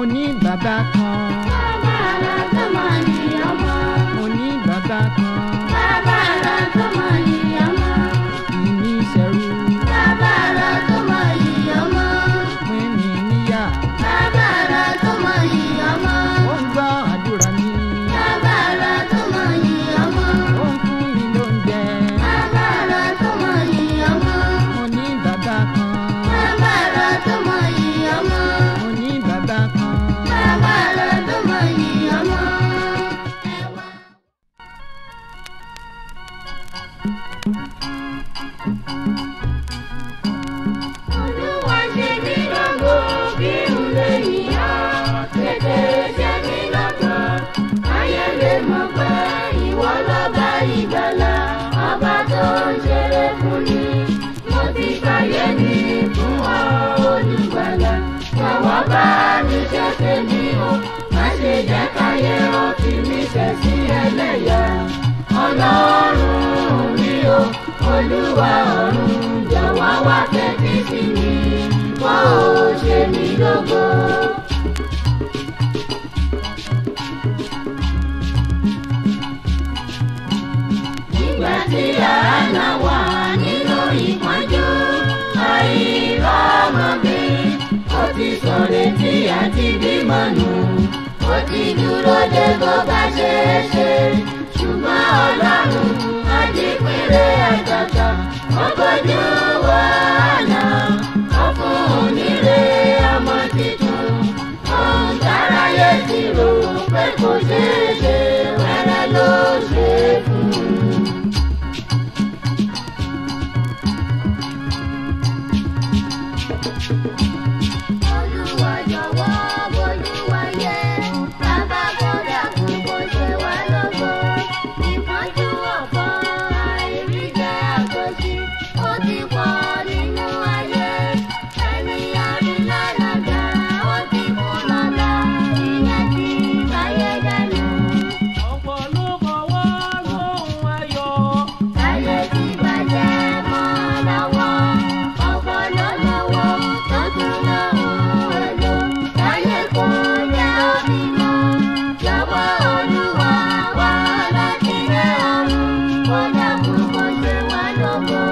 mo ní bàbá kan Bàbá rẹ̀ tó mọ̀ ní ọmọ. mo ní bàbá kan Bàbá rẹ̀ tó mọ̀ ní ọmọ. kì í ní ìṣẹ́rú Bàbá rẹ̀ tó mọ̀ ní ọmọ. pín mi níyà Bàbá rẹ̀ tó mọ̀ ní ọmọ. ó ń gbọ́ àdúrà mi Bàbá rẹ̀ tó mọ̀ ní ọmọ. ó ń fún mi lóúnjẹ Bàbá rẹ̀ tó mọ̀ ní ọmọ. mo ní bàbá kan Bàbá rẹ̀ tó mọ̀ ní ọmọ. mo ní bàbá kan. Bàbá rẹ̀ tó mọ̀ ní ọmọ. Ẹ̀wà. Olúwa ṣe mí lógo kí n lè yíyá. Tètè ṣe mí lógo. Ayé lè mọ̀ pé ìwọ lọ́ba ìgbàlà. Ọba tó ń ṣeré fún mi. Mo ti fàyè mi fún ọ olùgbàlà. Jọ̀wọ́ bá mi ṣe tèmi o. Má ṣe jẹ́ káyé ó fi mí ṣe sí ẹlẹ́yà. Ọlọ́run mi o, Olúwa ọ̀run jọ̀wọ́ wá tẹ́tí sí mi. Kó o ṣe mí lógo. Nígbà tí àánà wà nínú ìpọ́njú, àìrọ́mọbí, ó ti sọ̀rọ̀ tí àti bímọ nù. Ó ti dúró de bó bá ṣe é ṣe, ṣùgbọ́n ọlọ́run ajípínlẹ̀ àtàtà. Ó bójú wo àná, ó fún un nílé ọmọ tuntun. Ohun táráyé ti rò pé kò ṣeé ṣe, wẹ́rẹ́ ló ṣe é fún un. Olúwa jọ̀wọ́ bójúwa yẹ, bàbá kódà kún kó ṣe wá lógo. Ìpọ́njú ọ̀pọ̀ àìríjẹ àtòṣì, ó ti pọ̀ nínú ayé. Ẹni àrílànàjà, ó ti kú lọ́la, ìyẹn ti báyé dẹnu. ọ̀pọ̀ ló fọwọ́ lóhùn ayọ̀. Ayé ti bàjẹ́ mọ́ lọ́wọ́, ọ̀pọ̀ ló lówó tó tún lóhùn èlò. Ayé kò jẹ́ òbí mọ́, jọ̀wọ́ Olúwa wá láti rẹ̀ ọ̀run, kó dákun kó ṣe wá lógo.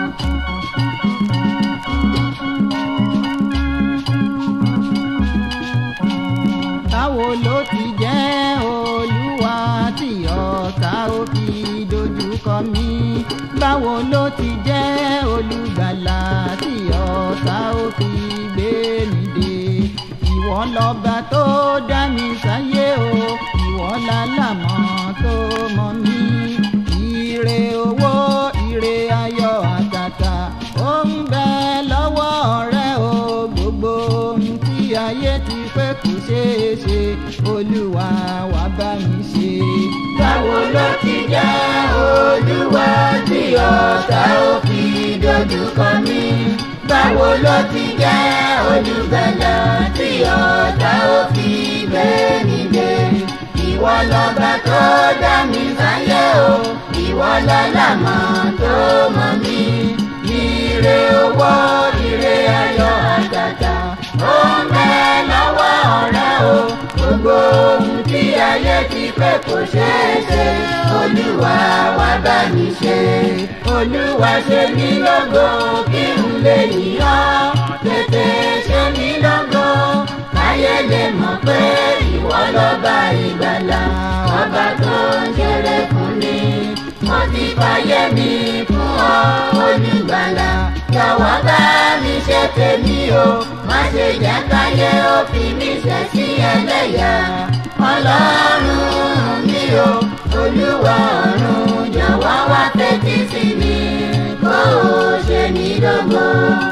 báwo ló ti jẹ́ olúwa tí ọ̀tá ó fi dojúkọ mí báwo ló ti jẹ́ olùgbàlà tí ọ̀tá ó fi gbé mi dé ìwọ lọ́ba tó dá mi sáyé o ìwọ lálàmọ́ tó mọ mí ire owó ire ayọ̀ àtàtà ó ń bẹ lọ́wọ́ rẹ o gbogbo ohun tí ayé ti pé kò ṣeé ṣe olúwa wá bá mi ṣe. Báwo ló ti jẹ́ Olúwa tí ọ̀tá ó fi dojúkọ mí? Báwo ló ti jẹ́ olùgbàlà tí ọ̀tá ó fi gbé mi dé? Ìwọ lọ́ba tó dá mi sáyé o, ìwọ lọ́làmọ́ tó mọ̀ mí. Ire owó, ire ayọ̀ àtàtà, ó ń bẹ lọ́wọ́ ọ̀rẹ́ o. Gbogbo ohun tí ayé ti pé kò ṣeé ṣe, Olúwa wá bá mi ṣe. Olúwa ṣe mí lógo kí n lè yìn ọ́. Tètè ṣe mí lógo, káyé lè mọ̀ pé ìwọ lọ́ba ìgbàlà. Ọba tó ń ṣeré fún mi, mo ti fàyè mi fún ọ, olùgbàlà. Jọ̀wọ́ bá mi ṣe tèmi o, má ṣe jẹ́ káyé ó fi mí ṣe sí ẹlẹ́yà. Ọlọ́run mi o, Olúwa ọ̀run, jọ̀wọ́ wá fetí sí mi, kó o ṣe mí lógo.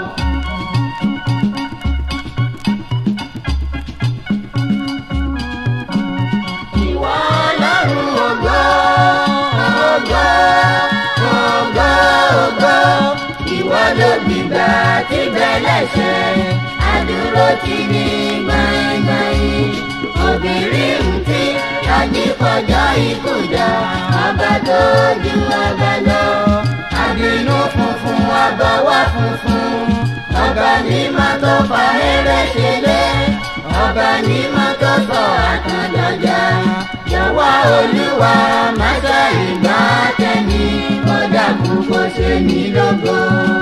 Ìwọ Ọlọ́run ògo, ògo, ògo, ògo. Ìwọ ló gbìgbà tí bẹ́lẹ̀ ṣe, àdúró ti ní gbàngbàyìn. Obìnrin ń tí tọ́jú kọjọ́ ikú dá, ọba tó ju ọba lọ. Àbínú funfun, ọbọ̀wọ́ funfun, ọba mímọ́ tó fa eré ṣe lé. Ọba ọba mímọ́ tó sọ àtàndọ̀jà jọ̀wọ́ olúwa máṣá ìgbà tẹ̀mí kódà kú kó ṣe mí lógo.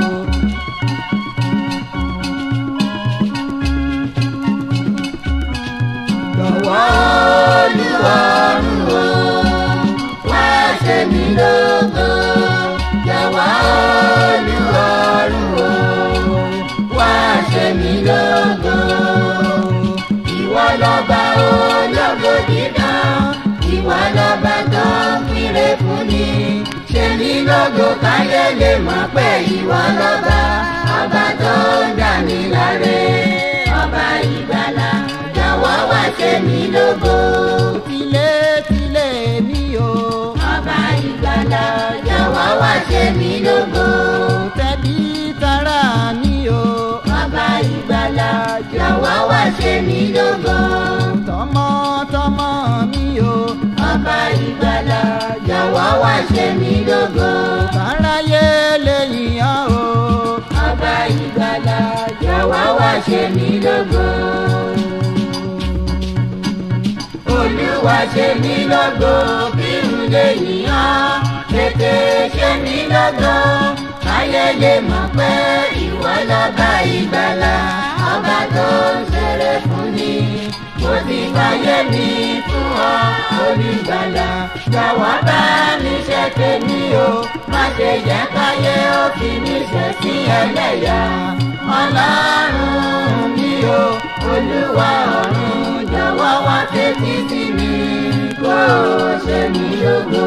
jọ̀wọ́ olúwa ọ̀run o wá ṣe mí lógo. jọ̀wọ́ olúwa ọ̀run o wá ṣe mí lógo. ìwọ lọ́ba ológo dídán ìwọ lọ́ba tó ń pínlẹ̀ fún ni. ṣe mí lógo káyé lè mọ̀ pé ìwọ lọ́ba ọba tó ń dà mí láre. ọba ìgbàlà jọ̀wọ́ wá ṣe mí lógo. tilé tilé mi o. ọba ìgbàlà jọ̀wọ́ wá ṣe mí lógo. tẹ̀bí tará mi o. ọba ìgbàlà jọ̀wọ́ wá ṣe mí lógo. tọmọtọmọ mi o. ọba ìgbàlà jọ̀wọ́ wá ṣe mí lógo. káráyé lè yàn o. ọba ìgbàlà jọ̀wọ́ wá ṣe mí lógo. olúwa ṣe mí lógo kí n lè yàn tètè ṣe mí lógo káyé lè mọ̀ pé ìwọ lọ́ba ìgbàlà ọba tó ń ṣeré fún ni mo ti fàyè mi fún ọ olùgbàlà jọ̀wọ́ bá mi ṣe tèmi o má ṣe jẹ́ káyé ó fi mí ṣe sí ẹlẹ́yà ọlọ́run mi o olúwa ọ̀run jọ̀wọ́ wá tètè sí mi kó o ṣe mí lógo.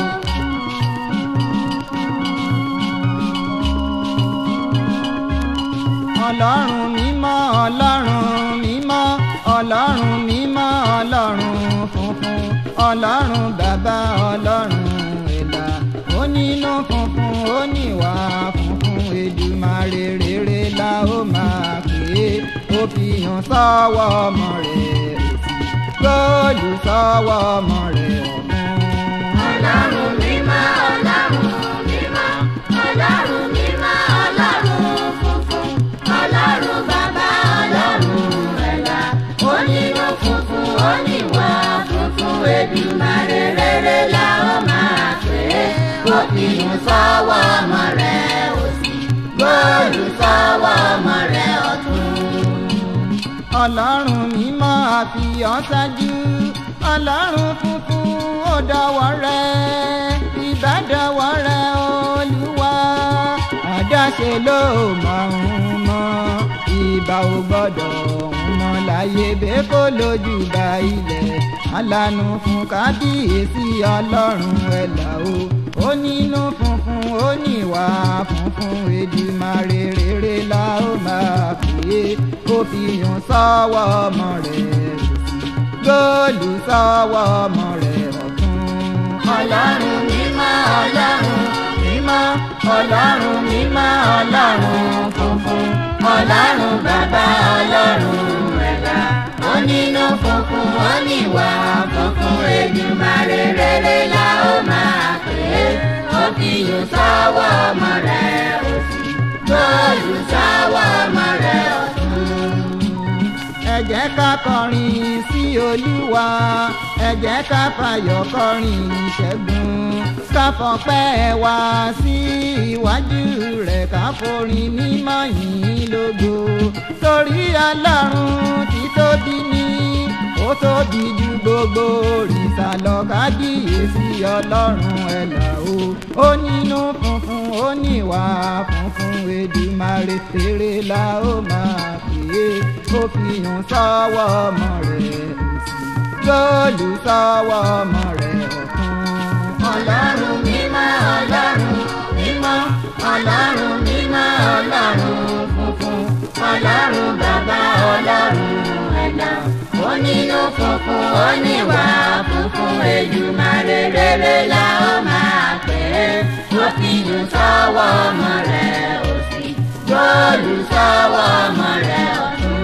ọlọ́run mímọ́ ọlọ́run mímọ́ ọlọ́run mímọ́ ọlọ́run funfun ọlọ́run bàbá ọlọ́run ẹ̀dá onínú funfun oníwà funfun Èdùmàrè rere la ó máa pè é ó fi hàn sọ́wọ́ ọmọ rẹ̀ òsì góòlù sọ́wọ́ ọmọ rẹ̀ ọ̀gbun. ọlọ́run mímọ́ ọlọ́run mímọ́ ọlọ́run mímọ́ ọlọ́run funfun ọlọ́run bàbá ọlọ́run ẹ̀la onínú funfun oníwà funfun Èdùmàrè rere la ó máa pè é kó fi hàn sọ́wọ́ ọmọ rẹ̀ òsì góòlù sọ́wọ́ ọmọ rẹ̀ ọ̀tún. ọlọ́run mímọ́ àfihàn ṣáájú ọlọ́run funfun ó dọ̀wọ́ rẹ ìbádọ́wọ́ rẹ olúwa àdáṣe ló máa ń mọ ìbá ò gbọ́dọ̀ ń mọ láyé bẹ́ẹ̀ kó lójú bá ilẹ̀ alánú fún kábíyèsí ọlọ́run ẹ̀là o ó nínú funfun ó níwà funfun Èdùmàrè rere la ó máa pè é ó fi hàn sọ́wọ́ ọmọ rẹ̀ òsì góòlù sọ́wọ́ ọmọ rẹ̀ ọ̀tún. ọlọ́run mímọ́ ọlọ́run mímọ́ ọlọ́run mímọ́ ọlọ́run funfun ọlọ́run bàbá ọlọ́run ẹ̀dá onínú funfun oníwà funfun Èdùmàrè rere la ó máa pè é ó fi yùn sọ́wọ́ ọmọ rẹ̀ òsì góòlù sọ́wọ́ ọmọ rẹ̀ ọ̀tún. ẹ jẹ́ ká kọrin sí olúwa ẹ jẹ́ ká fàyọ̀ kọrin ìṣẹ́gun ká fọpẹ́ wá sí iwájú rẹ̀ ká forin mímọ́ yìn lógo torí ọlọ́run tí tóbi ní ó tóbi ju gbogbo òrìṣà lọ kábíyèsí ọlọ́run ẹ̀là o ó nínú funfun ó níwà funfun Èdùmàrè tèrè la ó máa pè é ó fi hàn sọ́wọ́ ọmọ rẹ̀ òsì góòlù sọ́wọ́ ọmọ rẹ̀ ọ̀tún. ọlọ́run mímọ́ ọlọ́run mímọ́ ọlọ́run mímọ́ ọlọ́run funfun ọlọ́run bàbá ọlọ́run ẹ̀dá onínú funfun oníwà funfun Èdùmàrè rere la ó máa pè é ó fi yùn sọ́wọ́ ọmọ rẹ̀ òsì góòlù sọ́wọ́ ọmọ rẹ̀ ọ̀tún.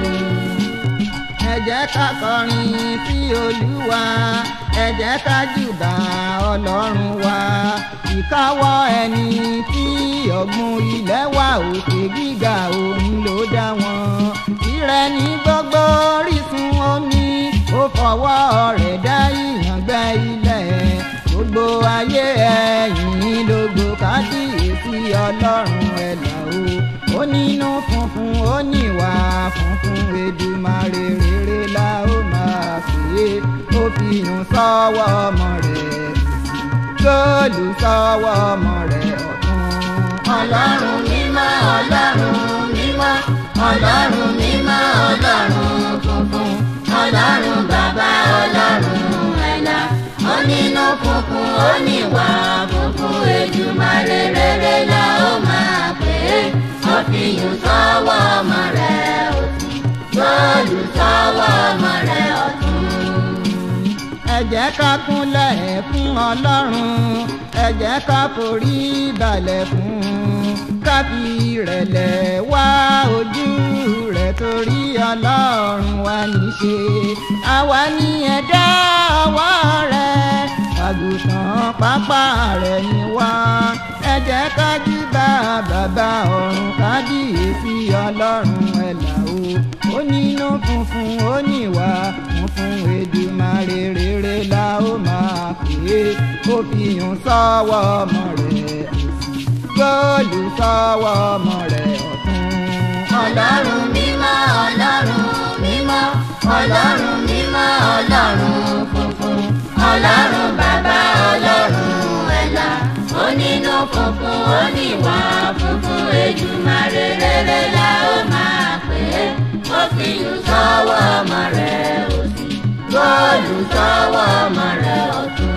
ẹ jẹ́ ká kọrin sí olúwa ẹ jẹ́ ká júbà ọlọ́run wa ìkáwọ́ ẹni tí ọ̀gbun ilẹ̀ wà òkè gíga òun ló dá wọn tirẹ̀ ní gbogbo orísun omi ó fọwọ́ rẹ̀ dá ìyàngbẹ́ ilẹ̀ gbogbo ayé ẹ̀yìn lógo kábíyèsí ọlọ́run ẹ̀là o ó nínú funfun ó níwà funfun Èdùmàrè rere la ó máa pè é ó fi yùn sọ́wọ́ ọmọ rẹ̀ góòlù sọ́wọ́ ọmọ rẹ̀ ọ̀tún. ọlọ́run mímọ́ ọlọ́run mímọ́ ọlọ́run mímọ́ ọlọ́run funfun ọlọ́run bàbá ọlọ́run ẹ̀là onínú funfun oníwà funfun Èdùmàrè rere la ó máa pè é ó fi yùn sọ́wọ́ ọmọ rẹ̀ òsì góòlù sọ́wọ́ ọmọ rẹ̀ ọ̀tún. ẹ jẹ́ ká kúnlẹ̀ fún ọlọ́run ẹ jẹ́ ká forí balẹ̀ fún ká fi ìrẹ̀lẹ̀ wá ojú rẹ̀ torí ọlọ́run wa níṣe àwa ní ẹ̀dá ọwọ́ rẹ̀ àgùntàn pápá rẹ̀ ni wá ẹ jẹ́ ká júbà bàbá ọ̀run kábíyèsí ọlọ́run ẹ̀là o ó nínú funfun ó níwà funfun Èdùmàrè rere la ó máa pè é ó fi yùn sọ́wọ́ ọmọ rẹ̀ góòlù sọ́wọ́ ọmọ rẹ̀ ọ̀tún. ọlọ́run mímọ́ ọlọ́run mímọ́ ọlọ́run mímọ́ ọlọ́run funfun ọlọ́run bàbá ọlọ́run ẹ̀là onínú funfun oníwà funfun Èdùmàrè rere la ó máa pè é ó fi yùn sọ́wọ́ ọmọ rẹ̀ òsì góòlù sọ́wọ́ ọmọ rẹ̀ ọ̀tún.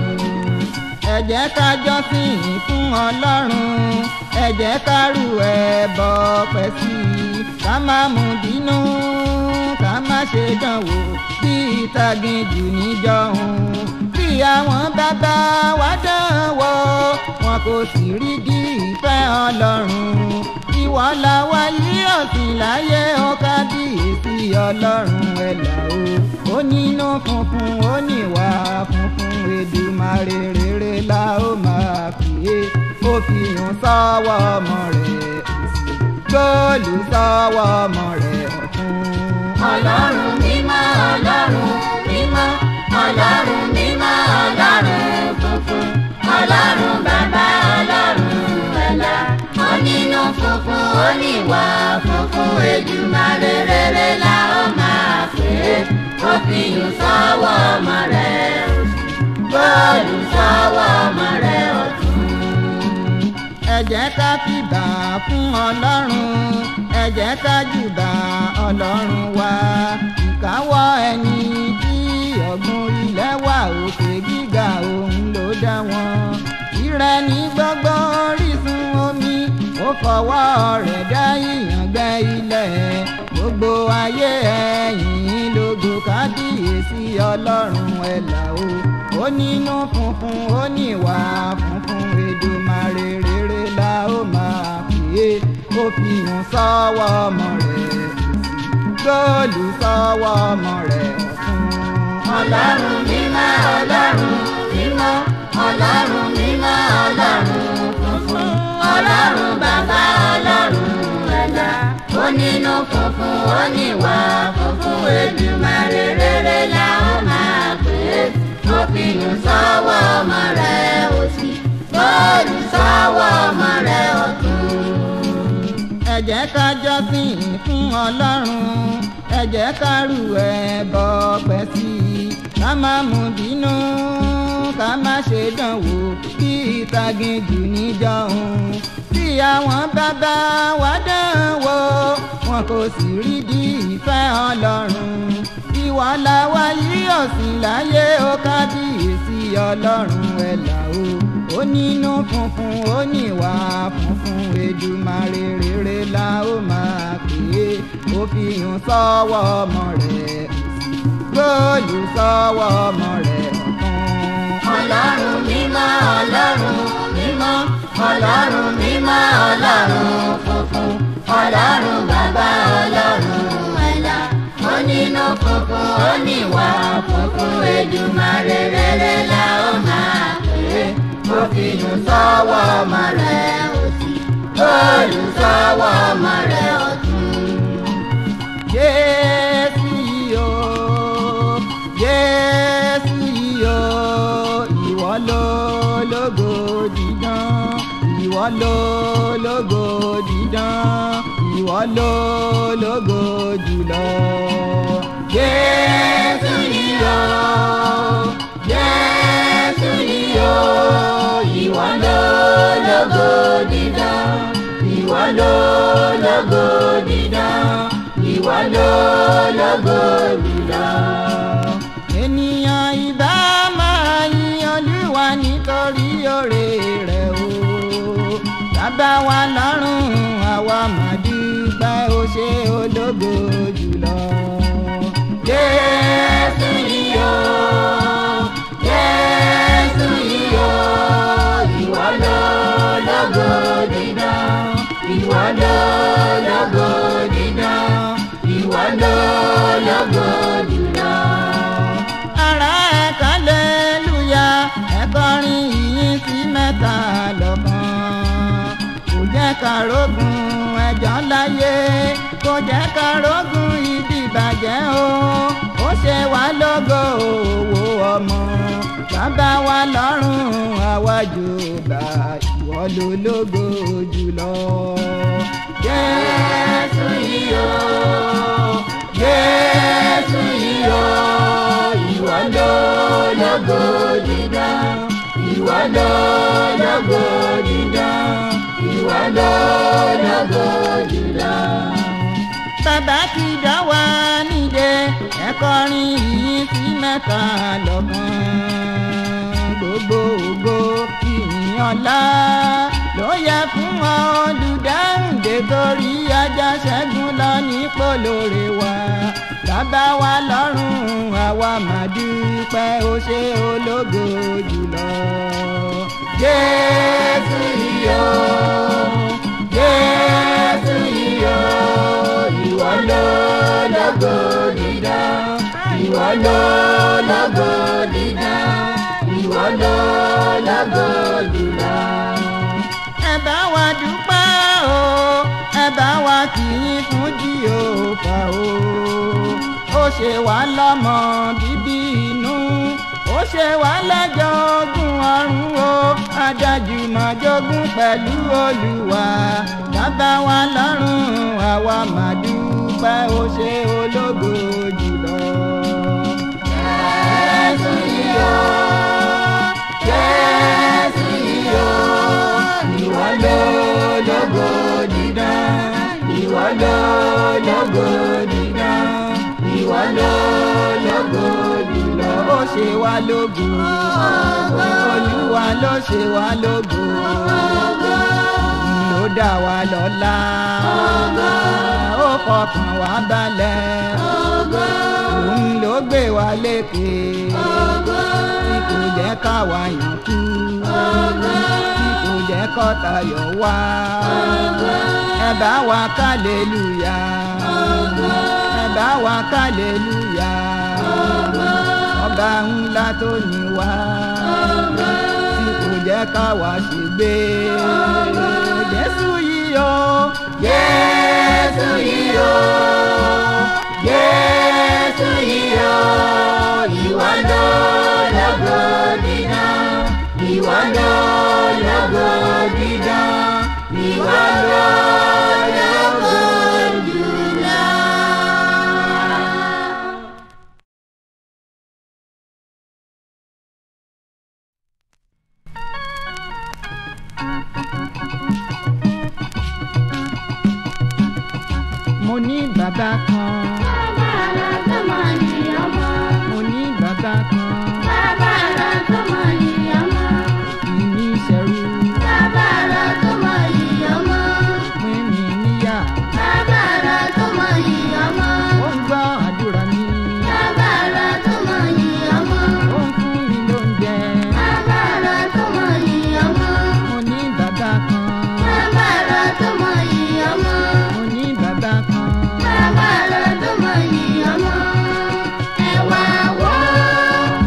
ẹ jẹ́ ká jọ́sìn fún ọlọ́run ẹ jẹ́ ká rú ẹbọ pẹ́ sí i ká má mú bínú ká má ṣe dánwò bí ìtàgìjù níjọ́hun bí àwọn bàbá wa dánwò wọn kò sì rí di ìfẹ́ ọlọ́run ìwọ la wá yí ọ̀sìn láyé ó kábíyèsí ọlọ́run ẹ̀là o ó nínú funfun ó níwà funfun Èdùmàrè rere la ó máa pè é ó fi hàn sọ́wọ́ ọmọ rẹ̀ góòlù sọ́wọ́ ọmọ rẹ̀ ọ̀tún. ọlọ́run mímọ́ ọlọ́run mímọ́ ọlọ́run mímọ́ ọlọ́run funfun ọlọ́run bàbá ọlọ́run ẹ̀là onínú funfun oníwà funfun Èdùmàrè rere la ó máa pè é ó fi yùn sọ́wọ́ ọmọ rẹ̀ òsì góòlù sọ́wọ́ ọmọ rẹ̀ ọ̀tún. ẹ jẹ́ ká fìbà fún ọlọ́run ẹ jẹ́ ká jùbà ọlọ́run wa ìkáwọ́ ẹni tí ọ̀gbun ilẹ̀ wà òkè gíga òun ló dá wọn ìrẹ́ ní gbogbo orísun omi ó fọwọ́ rẹ̀ dá ìyàngbẹ́ ilẹ̀ gbogbo ayé ẹ̀yìn lógo kábíyèsí ọlọ́run ẹ̀là o ó nínú funfun ó níwà funfun Èdùmàrè rere la ó máa pè é ó fi hàn sọ́wọ́ ọmọ rẹ̀ góòlù sọ́wọ́ ọmọ rẹ̀ ọ̀tún. ọlọ́run mímọ́ ọlọ́run mímọ́ ọlọ́run mímọ́ ọlọ́run funfun ọlọ́run bàbá ọlọ́run ẹ̀là onínú funfun oníwà funfun Èdùmàrè rere la ó máa pè é ó fi yùn sọ́wọ́ ọmọ rẹ̀ òsì góòlù sọ́wọ́ ọmọ rẹ̀ ọ̀tún. ẹ jẹ́ ká jọ́sìn fún ọlọ́run ẹ jẹ́ ká rú ẹbọ pẹ́ sí i ká má mú bínú ká má ṣe dánwò bí ìtàgìjù níjọ́hun bí àwọn bàbá wa dánwò wọn kò sì rí di ìfẹ́ ọlọ́run ìwọ la wá yí ọ̀sìn láyé ó kábíyèsí ọlọ́run ẹ̀là o ó nínú funfun ó níwà funfun Èdùmàrè rere la ó máa pè é ó fi hàn sọ́wọ́ ọmọ rẹ̀ góòlù sọ́wọ́ ọmọ rẹ̀ ọ̀tún. ọlọ́run mímọ́ ọlọ́run mímọ́ ọlọ́run mímọ́ ọlọ́run funfun ọlọ́run bàbá ọlọ́run ẹ̀là onínú funfun oníwà funfun Èdùmàrè rere la ó máa pè é ó fi nínú sọ́wọ́ ọmọ rẹ̀ òsì góòlù sọ́wọ́ ọmọ rẹ̀ ọ̀tún. Jésù yìí o Jésù yìí o ìwọ ló lógo dídán ìwọ ló lógo dídán ìwọ ló lógo jùlọ. Jésù yìí o Jésù yìí o ìwọ ló lógo dídán ìwọ ló lógo dídán ìwọ ló lógo jùlọ. ènìyàn ìbá máa yin olúwa nítorí oore rẹ̀ o bàbá wa lọ́rùn àwa máa dúpẹ́ ó ṣe ológo jùlọ. Jésù yìí o Jésù yìí o ìwọ ló lógo dídán ìwọ ló lógo dídán ìwọ ló lógo jùlọ. ara ẹ̀ kálẹ́lúyà ẹ kọrin ìyìn sí mẹ́ta lọ́kàn kò jẹ́ ká rógun ẹjọ́ láyé kò jẹ́ ká rógun ìdìbàjẹ́ o ó ṣe wá lógo òwò ọmọ bàbá wa lọ́rùn àwájú bá ìwọ ló lógo jùlọ. Jésù yìí o Jésù yìí o ìwọ ló lógo dídán ìwọ ló lógo dídán ìwọ ló lógo jùlọ. bàbá ti dá wa nídè ẹ kọrin ìyìn sí mẹ́ta lọ́kàn gbogbo ògo ìyìn ọlá ló yẹ fún ọ olùdáhùndé torí ajá ṣẹ́gun lọ nípò lóore wa bàbá wa lọ́rùn àwa máa dúpẹ́ ó ṣe ológo jùlọ. Jésù yìí o Jésù yìí o ìwọ ló lógo dídán ìwọ ló lógo dídán ìwọ ló lógo jùlọ. ẹ bá wa dúpẹ́ o ẹ bá wa kì í fún jìhófà o ó ṣe wá lọ́mọ bíbí inú ó ṣe wá lẹ́jọ́ ogún ọ̀run o adájú máa jogún pẹ̀lú olúwa bàbá wa lọ́rùn àwa máa dúpẹ́ ó ṣe ológo jùlọ. Jésù yìí o Jésù yìí o ìwọ ló lógo dídán ìwọ ló lógo dídán ìwọ ló lógo jùlọ. ó ṣe wá lógo olúwa ló ṣe wá lógo ló dá wa lọ́lá ó fọkàn wá balẹ̀ òun ló gbé wa lékè tí kò jẹ́ káwa yàn kú tí kò jẹ́ kọ́ta yọ̀ wá ẹ bá wa kálẹ́lúyà ẹ bá wa kálẹ́lúyà ọba ńlá tó ní wá tí kò jẹ́ káwa ṣègbé jésù yìí o Jésù yìí o Jésù yìí o ìwọ ló lógo dídán ìwọ ló lógo dídán ìwọ ló lógo jùlọ. mo ní bàbá kan Bàbá tó mọ̀ ní ọmọ. mo ní bàbá kan Bàbá tó mọ̀ ní ọmọ. kì í ní ìṣẹ́rú Bàbá tó mọ̀ ní ọmọ. pín mi níyà Bàbá tó mọ̀ ní ọmọ. ó ń gbọ́ àdúrà mi Bàbá tó mọ̀ ní ọmọ. ó ń fún mi lóúnjẹ Bàbá tó mọ̀ ní ọmọ. mo ní bàbá kan Bàbá tó mọ̀ ní ọmọ. mo ní bàbá kan Bàbá tó mọ̀ ní ọmọ. Ẹ wá wò ó,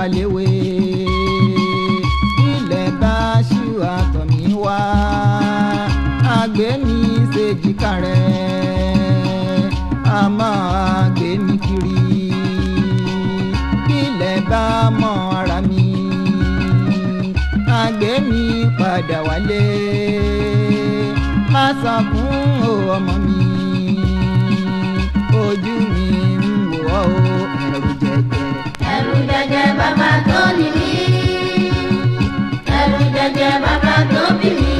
léwe ilẹ̀ bá ṣú àtọ̀ mi wá àgbẹ̀ mi ṣèjìká rẹ̀ a máa gbé mi kiri ilẹ̀ bá mọ ara mi àgbẹ̀ mi padà wálé má sọ fún o ọmọ mi ojú mi ń wò ọ́ o ẹ̀rù jẹjẹ. ẹ̀rù jẹjẹ bàbá tó ní mí ẹ̀rù jẹjẹ bàbá tó bí mi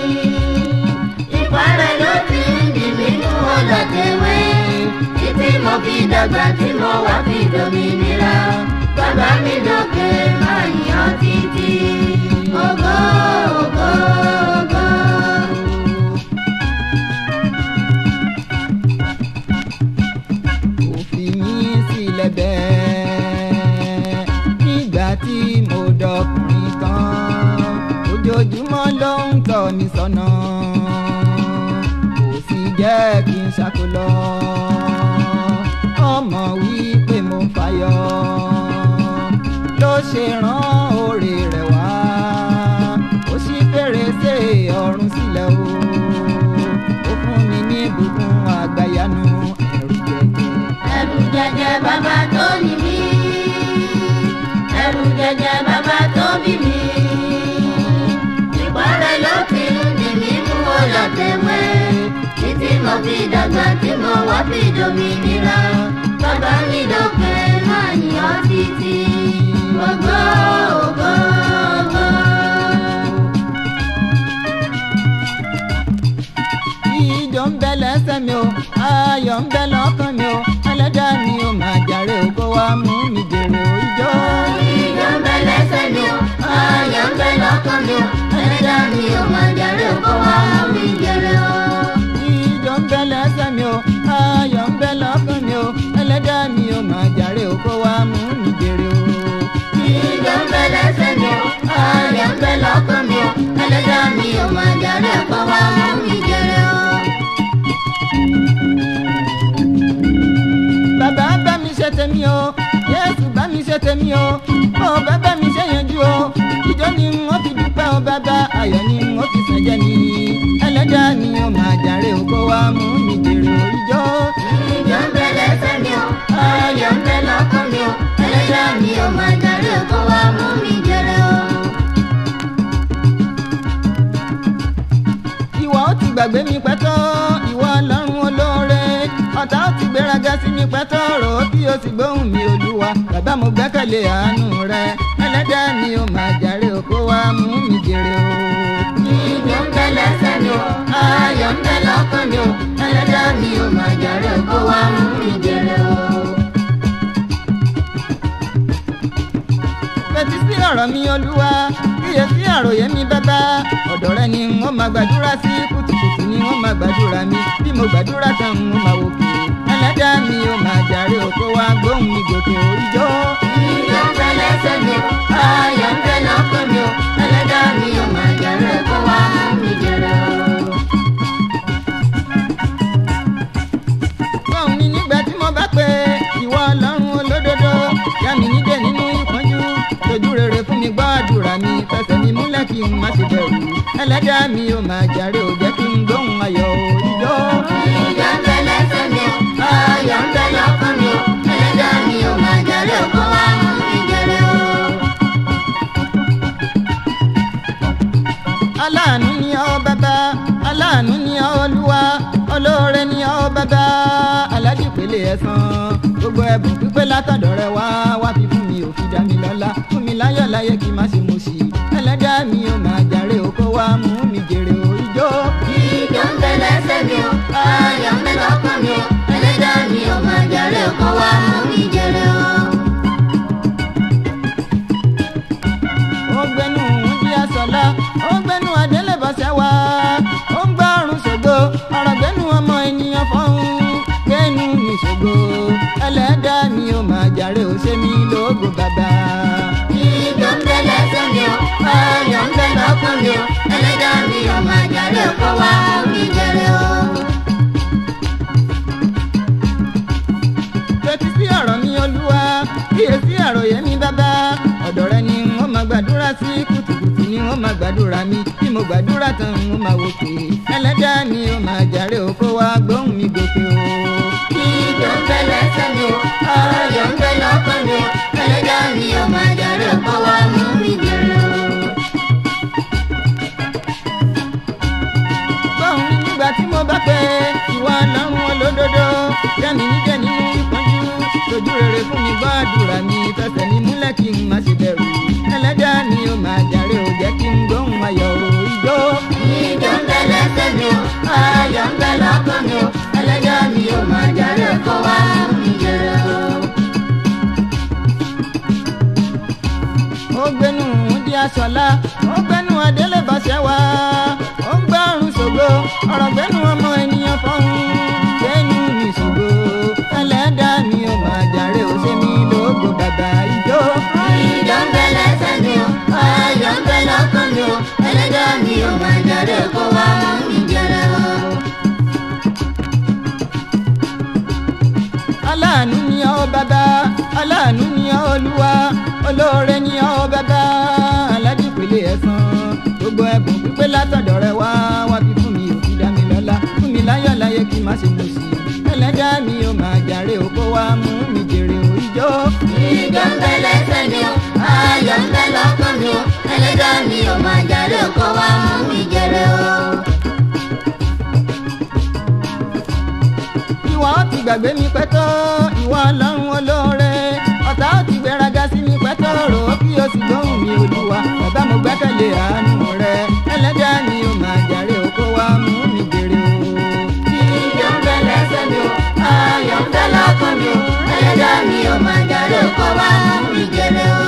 ipá rẹ̀ ló ti ń dì mí mú ọlọ́tẹ̀wé títí mo fi dàgbà tí mo wá fi dòmìnira bàbá mi lókè máa yàn títí ògo ògo ògo. kò fi mí sílẹ̀ bẹ́ẹ̀ nígbà tí mo dọkùnrin tán ojoojúmọ́ ló ń tọ́ mi sọ́nà kò sì jẹ́ kí n ṣàkólọ́ ọmọ wípé mo ń fàyọ ló ṣe rán oore rẹ̀ wá ó ṣí fèrèsé ọ̀run sílẹ̀ o ó fún mi ní ìbùkún àgbàyanu ẹ̀rù jẹjẹ. ẹ̀rù jẹjẹ bàbá tó ní mí ẹ̀rù jẹjẹ bàbá tó bí mi ipá rẹ̀ ló fi ń dì mí mú ọlọ́tẹ̀wé títí mo fi dàgbà tí mo wá fi dòmìnira bàbá mi lókè máa yàn títí ògo ògo ògo. ìjọ ń bẹ lẹ́sẹ̀ mi o ayọ̀ ń bẹ lọ́kàn mi o ẹlẹ́dàá mi ò máa jàre o kó wá mú mi jèrè o ìjọ. ìjọ ń bẹ lẹ́sẹ̀ mi o ayọ̀ ń bẹ lọ́kàn mi o ẹlẹ́dàá mi ò máa jàre o kó wá mú mi jèrè o. ìjọ ń bẹ lẹ́sẹ̀ mi o ayọ̀ ń bẹ lọ́kàn mi o ẹlẹ́dàá mi ò máa jàre o kó wá mú mi jèrè o. ìjọ ń bẹ lẹ́sẹ̀ mi o ayọ̀ ń bẹ lọ́kàn mi o ẹlẹ́dàá mi ò máa jàre o kó wá mú mi jèrè o. bàbá bá mi ṣe tèmi o yéésù bá mi ṣe tèmi o ó bàbá mi ṣe yanjú o ìjọ ni wọ́n fi dúpẹ́ o bàbá ayọ̀ ni wọ́n fi sànjẹ́ mi ẹlẹ́dàá mi ò máa jàre o kó wá mú mi jèrè o ìjọ. ìjọ ń bẹ lẹ́sẹ̀ mi o ayọ̀ ń bẹ lọ́kàn mi o ẹlẹ́dàá mi ò máa jàre o kó wá mú mi jèrè o. ìwọ ó ti gbàgbé mi pẹ́tọ́ ìwọ ọlọ́run olóore ọ̀tá ó ti gbéraga sí mi pẹ́tọ́ rò ó kí o sì gbóhùn mi olúwa bàbá mo gbẹ́kẹ̀lé àánú rẹ ẹlẹ́dàá mi ò máa jàre o kó wá mú mi jèrè o. ìjọ ń bẹ lẹ́sẹ̀ mi o ayọ̀ ń bẹ lọ́kàn mi o ẹlẹ́dàá mi ò máa jàre o kó wá mú mi jèrè o. fetí sí ọ̀rọ̀ mi olúwa kíyè sí àròyé mi bàbá ọ̀dọ̀ rẹ ni wọ́n máa gbàdúrà sí kùtùkùtù ni wọ́n máa gbàdúrà mi bí mo gbàdúrà tán n ó máa wòkè ẹlẹ́dàá mi ò máa jàre o kó wá gbóhùn mi gòkè oríjó. ìjọ ń bẹ lẹ́sẹ̀ mi o ayọ̀ ń bẹ lọ́kàn mi o ẹlẹ́dàá mi ò máa jàre o kó wá mú mi jèrè o. Gbọ́n mi nígbà tí mo bá pè ìwọ ọlọ́run olódodo. Yá mi nídè nínú ìpọ́njú. Dojú rere fún mi gbọ́ àdúrà mi. Fẹsẹ̀ mi múlẹ̀ kí n má ṣe bẹ̀rù. Ẹlẹ́dàá mi ò máa jàre ò jẹ́ kí n gbóhùn ayọ̀ òjò. ìjọ ń bẹ lẹ́sẹ̀ mi o ayọ̀ ń bẹ lọ́kàn mi o ẹlẹ́dàá mi ò máa jàre o kó wá mú mi jèrè o. Aláàánú ni ọ́ bàbá, aláàánú ni ọ́ olúwa, olóore ni ọ́ bàbá, aládìpele ẹ̀san. Gbogbo ẹ̀bùn pípé látọ̀dọ̀ rẹ wá wá fi fún mi ò fi dá mi lọ́lá. Fún mi láyọ̀ láyé kí n má ṣe mo ṣì. Ẹlẹ́dàá mi ò máa jàre o kó wá mú mi jèrè òjò. ìjọ ń bẹ lẹ́sẹ̀ mi o ayọ̀ ń bẹ lọ́kàn mi o ẹlẹ́dàá mi ò máa jàre o kó wá mú mi jèrè o. ó gbẹnu wúndí àsọlá ó gbẹnu adélébọsẹ wá ó ń gbọ́ ọrùn ṣògo ọ̀rọ̀ gbẹnu ọmọ ènìyàn fọ́hún gbẹnu mi ṣògo ẹlẹ́dàá mi ò máa jàre ó ṣe mí lógo bàbá. ìjọ ń bẹ lẹ́sẹ̀ mi o ayọ̀ ń bẹ lọ́kàn mi o ẹlẹ́dàá mi ò máa jàre o kó wá mú mi jèrè o. fetí sí ọ̀rọ̀ mi olúwa kíyè sí àròyé mi bàbá sí kùtùkùtù ni wọ́n máa gbàdúrà mi bí mo gbàdúrà tán wọ́n máa wò pé ẹlẹ́dàá mi ó máa jàre o kó wá gbóhùn mi gòkè o. Ìjọ ń bẹ lẹ́sẹ̀ mi o, ayọ̀ ń bẹ lọ́kàn mi o, ẹlẹ́dàá mi ò máa jàre kó wá mú mi jèrè o. gbóhùn mi nígbà tí mo bá pẹ́ ìwà ọlọ́run olódodo jẹ́mi níjẹ́ nínú ìpọ́njú lójú rere fún mi gbọ́ àdúrà mi fẹsẹ̀ mi múlẹ̀ kí n má ṣe bẹ̀rù ẹlẹ́dàá mi ó máa jàre o jẹ́ kí n gbóhùn ayọ̀ o ìjó. Ìjọ ń bẹ lẹ́sẹ̀ mi o, ayọ̀ ń bẹ lọ́kàn mi o, ẹlẹ́dàá mi ò máa jàre kó wá mú mi jèrè o. ó gbénu di aṣọlá ó gbénu adélébàṣẹ wá ó gbé ọrùn ṣògo ọ̀rọ̀ gbénu ọmọ ènìyàn fọ́hún gbénu mi ṣògo ẹlẹ́dàá mi ò máa jàre ó ṣe mí lógo bàbá ìjó. Ìjọ ń bẹ lẹ́sẹ̀ mi o, ayọ̀ ń bẹ lọ́kàn mi o, ẹlẹ́dàá mi ò máa jàre kó wá mú mi jèrè o. aláàánú ni ọ́ bàbá aláàánú ni ọ́ olúwa olóore ni ọ́ bàbá aládìpẹ̀lẹ̀ ẹ̀san gbogbo ẹ̀bùn pípé látọ̀dọ̀ rẹ wá wá fi fún mi ò fi dá mi lọ́lá fún mi láyọ̀ láyé kí n má ṣe mọ̀ sí i ẹlẹ́dàá mi ò máa jàre ó kó wá mú mi jèrè ò ìjó. Ìjọ ń bẹ lẹ́sẹ̀ mi o, ayọ̀ ń bẹ lọ́kàn mi o, ẹlẹ́dàá mi ò máa jàre kó wá mú mi jèrè o. ìwọ ó ti gbàgbé mi pẹ́tọ́ ìwọ ọlọ́run olóore ọ̀tá ó ti gbéraga sí mi pẹ́tọ́ rò ó kí o sì gbóhùn mi olúwa bàbá mo gbẹ́kẹ̀lé àánú rẹ ẹlẹ́dàá mi ò máa jàre ó kó wá mú mi jèrè o. Ìjọ ń bẹ lẹ́sẹ̀ mi o, ayọ̀ ń bẹ lọ́kàn mi o, ẹlẹ́dàá mi ò máa jàre kó wá mú mi jèrè o.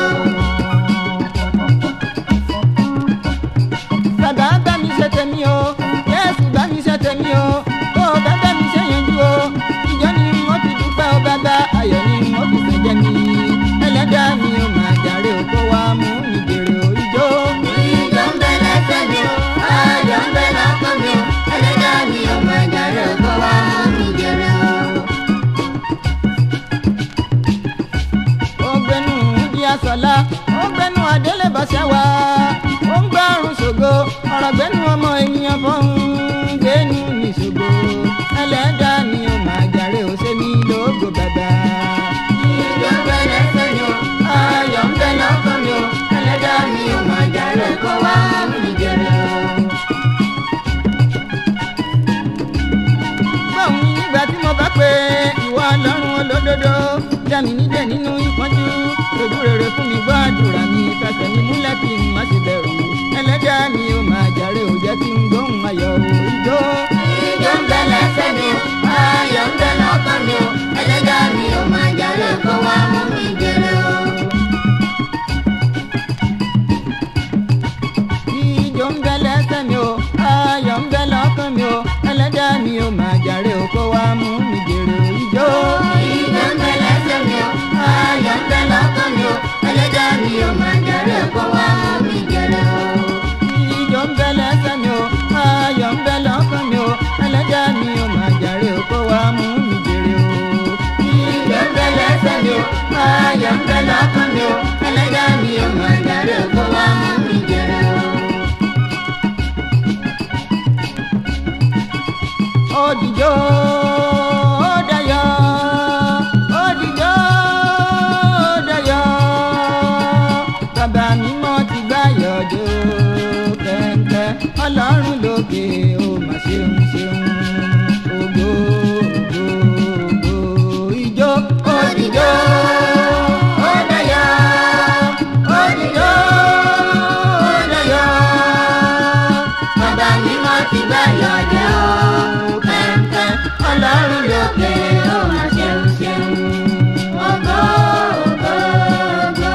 bàbá bá mi ṣe tèmi o yéésù bá mi ṣe tèmi o ó bá bá mi ṣe yanjú o ìjọ ni wọ́n fi dúpẹ́ o bàbá ayọ̀ ni wọ́n fi fẹ́ jẹ́ mi ẹlẹ́dàá mi ò máa jàre ó kó wá mú mi jèrè o ìjó. Ìjọ ń bẹ lẹ́sẹ̀ mi o, ayọ̀ ń bẹ lọ́kàn mi o, ẹlẹ́dàá mi ò máa jàre kó wá mú mi jèrè o. ó gbẹnu di asọ̀la ó gbẹnu adélébọ̀ṣẹ́ wá ó ń gbárùn ṣògo ọ̀rọ̀ gbẹnu ọmọ ènìyàn fọ́hún gbẹnu ní ṣògo ẹlẹ́dàá ni ó máa jàre ó ṣe mí lógo bàbá. Ìjọ ń bẹ lẹ́sẹ̀ mi o, ayọ̀ ń bẹ lọ́kàn mi o, ẹlẹ́dàá mi ò máa jàre kó wá mú mi jèrè o. gbọ́n mi nígbà tí mo bá pé ìwọ ọlọ́run olódodo dá mi nídẹ̀ nínú ìpọ́njú lójú rere fún mi gbọ́ àdúrà mi fẹsẹ̀ mi múlẹ̀ kí n má ṣe bẹ̀rù ẹlẹ́dàá mi ó máa jàre ó jẹ́ kí n gbóhùn ayọ̀ ò ìjó. Ìjọ ń bẹ lẹ́sẹ̀ mi o, ayọ̀ ń bẹ lọ́kàn mi o, ẹlẹ́dàá mi ò máa jàre kó wá mú mi jèrè o. ìjó ń bẹ lẹ́sẹ̀ mi o ayọ̀ ń bẹ lọ́kàn mi o ẹlẹ́dàá mi ó máa jàre ó kó wá mú mi jèrè ó ìjó. Ìjọ ń bẹ lẹ́sẹ̀ mi o, ayọ̀ ń bẹ lọ́kàn mi o, ẹlẹ́dàá mi ò máa jàre kó wá mú mi jèrè o. ìjó ń bẹ lẹ́sẹ̀ mi o ayọ̀ ń bẹ lọ́kàn mi o ẹlẹ́dàá mi ó máa jàre ó kó wá mú mi jèrè ó. Ìjọ ń bẹ lẹ́sẹ̀ mi o, ayọ̀ ń bẹ lọ́kàn mi o, ẹlẹ́dàá mi ò máa jàre kó wá mú mi jèrè o. òdìjọ́ òdàyọ̀ òdìjọ́ òdàyọ̀ bàbá mi mọ́ ti gbáyọ̀ dé o kẹ̀kẹ́ ọlọ́run lókè ó mà ṣeun ṣeun ògo ògo ògo ìjó òdìjọ́ òdàyọ̀ òdìjọ́ òdàyọ̀ Bàbá mi mọ́ ti gbá yọ̀dẹ̀ o, kẹ̀kẹ́ ọlọ́run lókè ó máa ṣeun ṣeun. Ògo, ògo, ògo.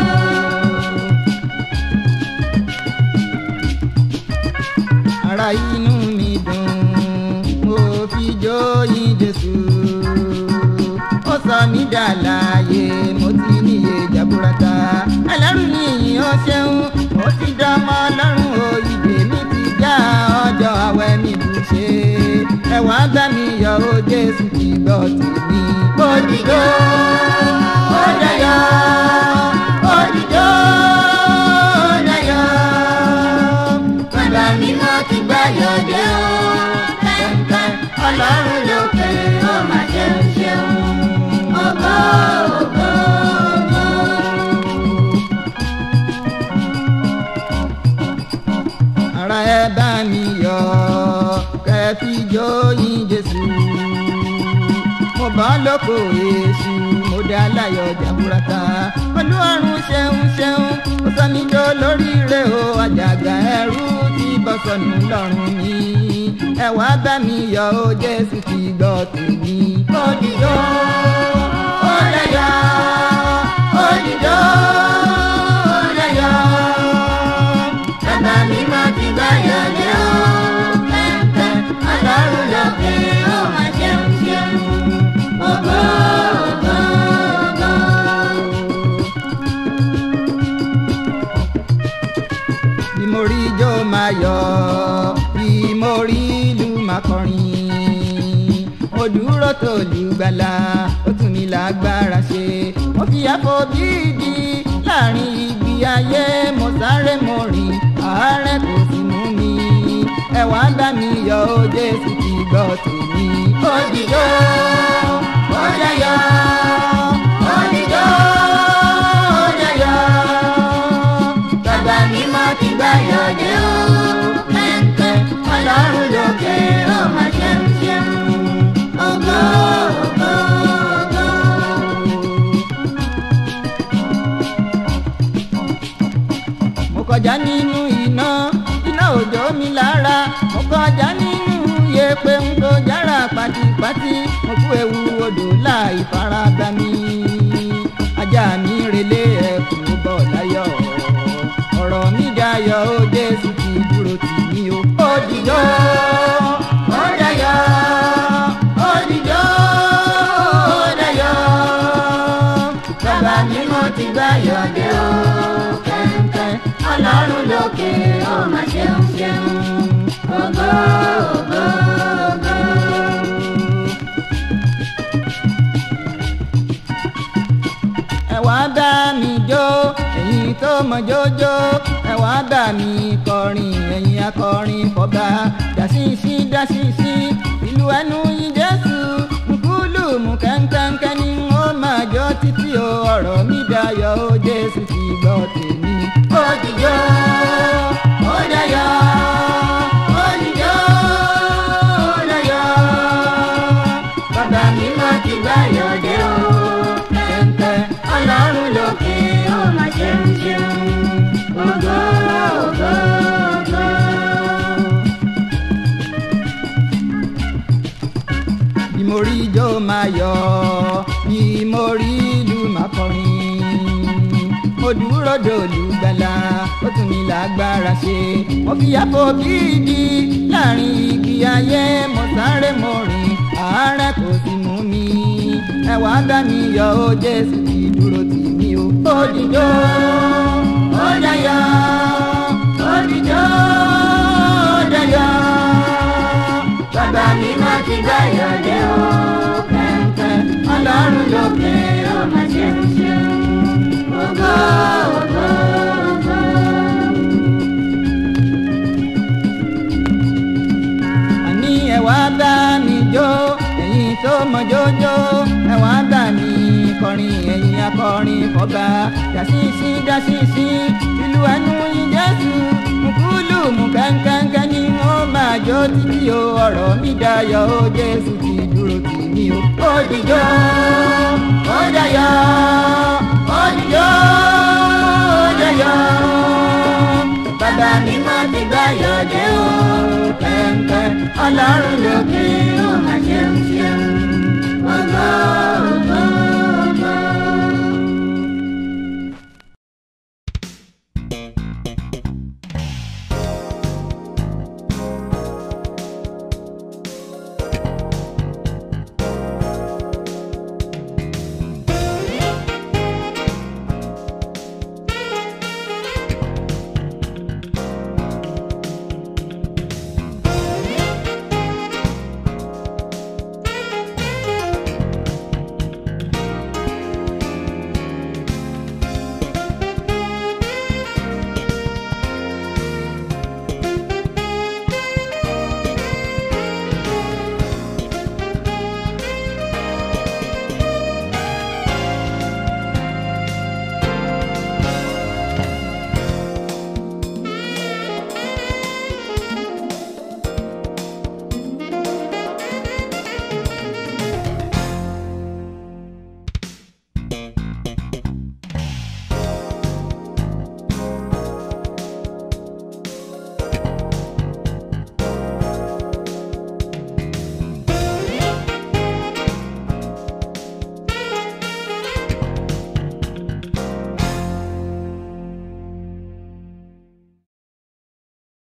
ara inú mi dùn mo fi jó yìn jésù ó sọ mí dà láàyè mo ti níye jaburata ẹlẹ́rù ni ìyìn ó ṣeun mo ti dánmọ́ lọ́rùn o ìdè mi ti já ọjọ́ àwẹ̀ mi bù ṣe ẹ wá bá mi yọ̀ ó jésù ti gbọ́ tèmi ó dìjọ́ ó dayọ̀ ó dìjọ́ ó dayọ̀ ọlọ́run lókè ó máa ṣeun ṣeun ògo ògo ògo. ara ẹ bá mi yọ̀ kẹfì jóyin jésù mo bọ́ lóko èṣù mo dá láyọ̀ jàmbúrata olúwarùn ṣeun ṣeun ó sọ mí jó lóríire o àjàgà ẹrú tí bọ́ sọnù lọ́rùn mi ẹ wá bá mi yọ̀ o jésù ti gbọ́ tèmi. Òdìjọ́ ó lẹ́yọ̀ òdìjọ́ ó lẹ́yọ̀ bàbá mi máa ti gbáyọ̀ lé o pẹ́ńpẹ́ ọlọ́run lókè ó máa ṣeun ṣeun ògo ògo ògo. bí mo rí ijó máa yọ̀ bí mo rí ìlú máa kọrin mo dúró tó lùgbàlà ó tún mi lágbára ṣe mo fi àfọ̀bídì láàrin ibi ayé mo sáré mo rìn àárẹ̀ kò sì mú mi ẹ wá bá mi yọ̀ ó jésù ti gbọ́ tèmi. Òdìjọ́ ó lẹ́yọ̀ òdìjọ́ ó lẹ́yọ̀ bàbá mi máa ti gbáyọ̀ lé o pẹ́ńpẹ́ ọlọ́run lókè ó máa ṣeun ṣeun ògo ògo ògo. mo kọjá nínú iná iná òjò mi lára mo kọjá nínú yẹ̀pẹ̀ ń tó jára pátípátí mo kú ewu odò láì faraba mi ajá mi relé ẹkùn bọ̀ láyọ̀ ọ̀rọ̀ mi dayọ̀ ó jésù ti dúró tì mí o. ó dìjọ́ ó dayọ̀ ó dìjọ́ ó dayọ̀ bàbá mi mo ti gbáyọ̀ dé o kẹ̀kẹ́ ọlọ́run lókè ó máa ṣeun ṣeun ògo ògo ògo. ẹ wá bá mi jó ẹ̀yin tó mọ jójó ẹ wá bá mi kọrin ẹ̀yin akọrin fọba dàṣìṣì dàṣìṣì ìlú ẹnu yín jésù nkúlù mú kẹ́ńkẹ́ńkẹ́ ni ó máa jó títí o ọ̀rọ̀ mi dayọ̀ ó jésù ti gbọ́ tèmi. ó dìjọ́ ó dayọ̀ ó dìjọ́ ó dayọ̀ bàbá mi mo ti gbáyọ̀ dé o kẹ̀kẹ́ ọlọ́run lókè ó máa ṣeun ṣeun ògo ògo ògo. bí mo rí ijó máa yọ̀ bí mo rí ìlú máa kọrin mo dúró dòlù gbàlà ó tún mi lágbára ṣe mo fi àfọ̀bídì láàrin igi ayé mo sáré mo rìn àárẹ̀ kò sì mú mi ẹ wá bá mi yọ̀ ó jésù ti dúró tì mí o. ó dìjọ́ ó dayọ̀ ó dìjọ́ ó dayọ̀ bàbá mi mo ti gbáyọ̀ dé o kẹ̀kẹ́ ọlọ́run lókè ó máa ṣeun ṣeun ògo ògo ògo. àní ẹ wá bá mi jó ẹ̀yin tó mọ jójó ẹ wá bá mi kọrin ẹ̀yin akọrin fọba dàṣìṣì dàṣìṣì ìlú ẹnu yín jésù mùkúlù mú kẹ́ńkẹ́ńkẹ́ ni wọ́n máa jó títí o ọ̀rọ̀ mi dayọ̀ ó jésù ti dúró tì mí o. ó dìjọ́ ó dayọ̀ ó dìjọ́ ó dayọ̀ bàbá mi mo ti gbáyọ̀ dé o kẹ̀kẹ́ ọlọ́run lókè ó máa ṣe